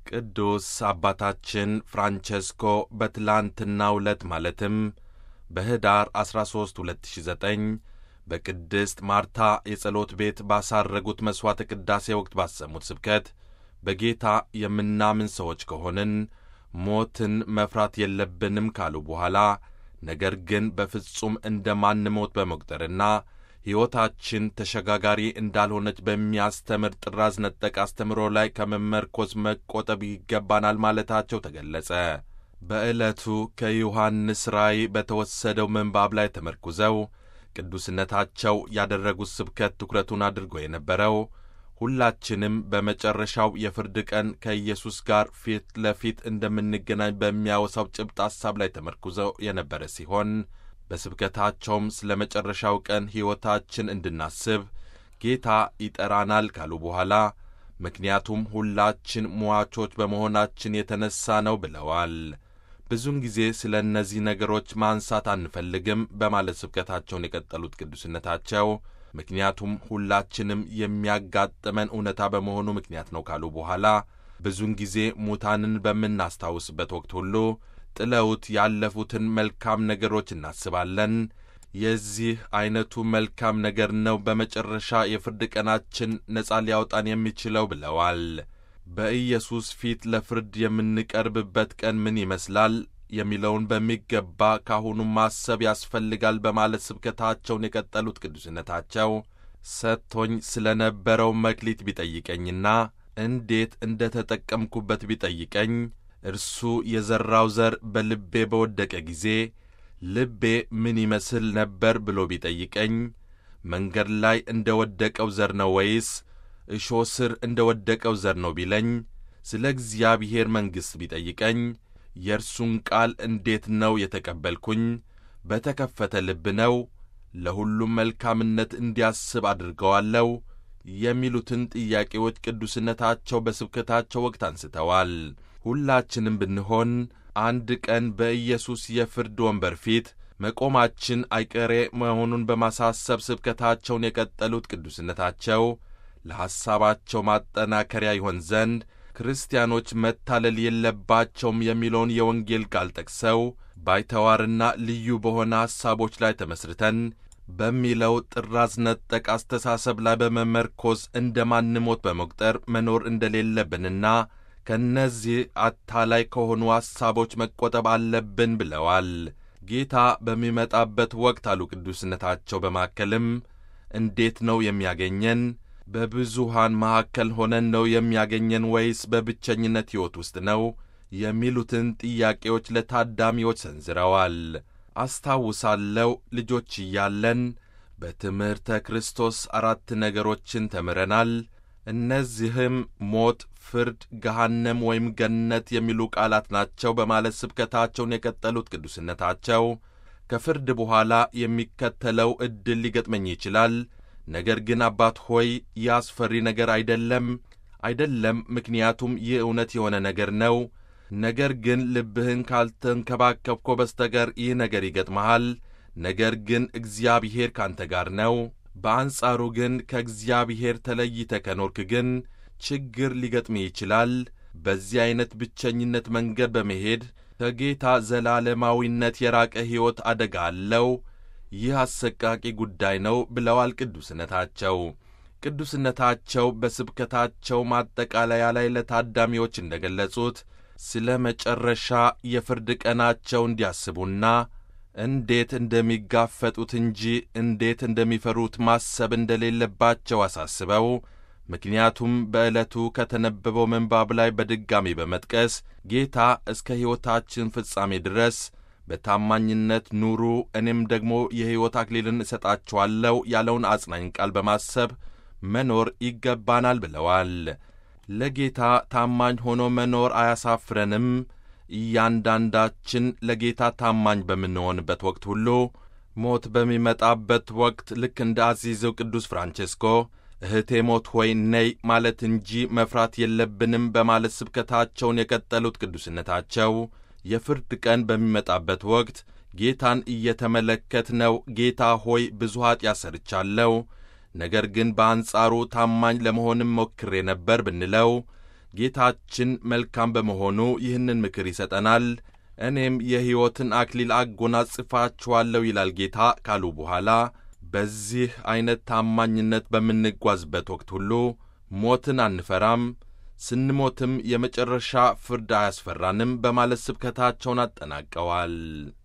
ቅዱስ አባታችን ፍራንቸስኮ በትላንትናው ዕለት ማለትም በኅዳር 13 2009 በቅድስት ማርታ የጸሎት ቤት ባሳረጉት መሥዋዕተ ቅዳሴ ወቅት ባሰሙት ስብከት በጌታ የምናምን ሰዎች ከሆንን ሞትን መፍራት የለብንም ካሉ በኋላ ነገር ግን በፍጹም እንደማንሞት በመቁጠርና ሕይወታችን ተሸጋጋሪ እንዳልሆነች በሚያስተምር ጥራዝ ነጠቅ አስተምሮ ላይ ከመመርኮዝ መቆጠብ ይገባናል ማለታቸው ተገለጸ። በዕለቱ ከዮሐንስ ራእይ በተወሰደው ምንባብ ላይ ተመርኩዘው ቅዱስነታቸው ያደረጉት ስብከት ትኩረቱን አድርጎ የነበረው ሁላችንም በመጨረሻው የፍርድ ቀን ከኢየሱስ ጋር ፊት ለፊት እንደምንገናኝ በሚያወሳው ጭብጥ ሐሳብ ላይ ተመርኩዘው የነበረ ሲሆን በስብከታቸውም ስለ መጨረሻው ቀን ሕይወታችን እንድናስብ ጌታ ይጠራናል ካሉ በኋላ ምክንያቱም ሁላችን ሟቾች በመሆናችን የተነሣ ነው ብለዋል። ብዙውን ጊዜ ስለ እነዚህ ነገሮች ማንሳት አንፈልግም በማለት ስብከታቸውን የቀጠሉት ቅዱስነታቸው ምክንያቱም ሁላችንም የሚያጋጥመን እውነታ በመሆኑ ምክንያት ነው ካሉ በኋላ ብዙውን ጊዜ ሙታንን በምናስታውስበት ወቅት ሁሉ ጥለውት ያለፉትን መልካም ነገሮች እናስባለን። የዚህ ዐይነቱ መልካም ነገር ነው በመጨረሻ የፍርድ ቀናችን ነጻ ሊያወጣን የሚችለው ብለዋል። በኢየሱስ ፊት ለፍርድ የምንቀርብበት ቀን ምን ይመስላል የሚለውን በሚገባ ካሁኑ ማሰብ ያስፈልጋል በማለት ስብከታቸውን የቀጠሉት ቅዱስነታቸው ሰጥቶኝ ስለ ነበረው መክሊት ቢጠይቀኝና እንዴት እንደ ተጠቀምኩበት ቢጠይቀኝ እርሱ የዘራው ዘር በልቤ በወደቀ ጊዜ ልቤ ምን ይመስል ነበር ብሎ ቢጠይቀኝ መንገድ ላይ እንደ ወደቀው ዘር ነው ወይስ እሾህ ስር እንደ ወደቀው ዘር ነው ቢለኝ ስለ እግዚአብሔር መንግሥት ቢጠይቀኝ የእርሱን ቃል እንዴት ነው የተቀበልኩኝ? በተከፈተ ልብ ነው? ለሁሉም መልካምነት እንዲያስብ አድርገዋለሁ? የሚሉትን ጥያቄዎች ቅዱስነታቸው በስብከታቸው ወቅት አንስተዋል። ሁላችንም ብንሆን አንድ ቀን በኢየሱስ የፍርድ ወንበር ፊት መቆማችን አይቀሬ መሆኑን በማሳሰብ ስብከታቸውን የቀጠሉት ቅዱስነታቸው ለሐሳባቸው ማጠናከሪያ ይሆን ዘንድ ክርስቲያኖች መታለል የለባቸውም የሚለውን የወንጌል ቃል ጠቅሰው ባይተዋርና ልዩ በሆነ ሐሳቦች ላይ ተመስርተን በሚለው ጥራዝ ነጠቅ አስተሳሰብ ላይ በመመርኮዝ እንደ ማንሞት በመቁጠር መኖር እንደሌለብንና ከእነዚህ አታላይ ከሆኑ ሐሳቦች መቆጠብ አለብን ብለዋል። ጌታ በሚመጣበት ወቅት አሉ ቅዱስነታቸው በማከልም እንዴት ነው የሚያገኘን? በብዙሃን መካከል ሆነን ነው የሚያገኘን ወይስ በብቸኝነት ሕይወት ውስጥ ነው? የሚሉትን ጥያቄዎች ለታዳሚዎች ሰንዝረዋል። አስታውሳለሁ ልጆች እያለን በትምህርተ ክርስቶስ አራት ነገሮችን ተምረናል። እነዚህም ሞት፣ ፍርድ፣ ገሃነም ወይም ገነት የሚሉ ቃላት ናቸው በማለት ስብከታቸውን የቀጠሉት ቅዱስነታቸው ከፍርድ በኋላ የሚከተለው ዕድል ሊገጥመኝ ይችላል ነገር ግን አባት ሆይ ይህ አስፈሪ ነገር አይደለም፣ አይደለም፣ ምክንያቱም ይህ እውነት የሆነ ነገር ነው። ነገር ግን ልብህን ካልተንከባከብኮ በስተቀር ይህ ነገር ይገጥመሃል። ነገር ግን እግዚአብሔር ካንተ ጋር ነው። በአንጻሩ ግን ከእግዚአብሔር ተለይተ ከኖርክ ግን ችግር ሊገጥምህ ይችላል። በዚህ ዐይነት ብቸኝነት መንገድ በመሄድ ከጌታ ዘላለማዊነት የራቀ ሕይወት አደጋ አለው። ይህ አሰቃቂ ጉዳይ ነው ብለዋል ቅዱስነታቸው። ቅዱስነታቸው በስብከታቸው ማጠቃለያ ላይ ለታዳሚዎች እንደ ገለጹት ስለ መጨረሻ የፍርድ ቀናቸው እንዲያስቡና እንዴት እንደሚጋፈጡት እንጂ እንዴት እንደሚፈሩት ማሰብ እንደሌለባቸው አሳስበው ምክንያቱም በዕለቱ ከተነበበው ምንባብ ላይ በድጋሚ በመጥቀስ ጌታ እስከ ሕይወታችን ፍጻሜ ድረስ በታማኝነት ኑሩ እኔም ደግሞ የሕይወት አክሊልን እሰጣችኋለሁ ያለውን አጽናኝ ቃል በማሰብ መኖር ይገባናል ብለዋል። ለጌታ ታማኝ ሆኖ መኖር አያሳፍረንም። እያንዳንዳችን ለጌታ ታማኝ በምንሆንበት ወቅት ሁሉ ሞት በሚመጣበት ወቅት ልክ እንደ አዚዘው ቅዱስ ፍራንቼስኮ እህቴ ሞት ሆይ ነይ ማለት እንጂ መፍራት የለብንም በማለት ስብከታቸውን የቀጠሉት ቅዱስነታቸው የፍርድ ቀን በሚመጣበት ወቅት ጌታን እየተመለከትነው ጌታ ሆይ ብዙ ኀጢአት ሰርቻለሁ፣ ነገር ግን በአንጻሩ ታማኝ ለመሆንም ሞክሬ ነበር ብንለው ጌታችን መልካም በመሆኑ ይህንን ምክር ይሰጠናል። እኔም የሕይወትን አክሊል አጎናጽፋችኋለሁ ይላል ጌታ ካሉ በኋላ በዚህ ዐይነት ታማኝነት በምንጓዝበት ወቅት ሁሉ ሞትን አንፈራም፣ ስንሞትም የመጨረሻ ፍርድ አያስፈራንም በማለት ስብከታቸውን አጠናቀዋል።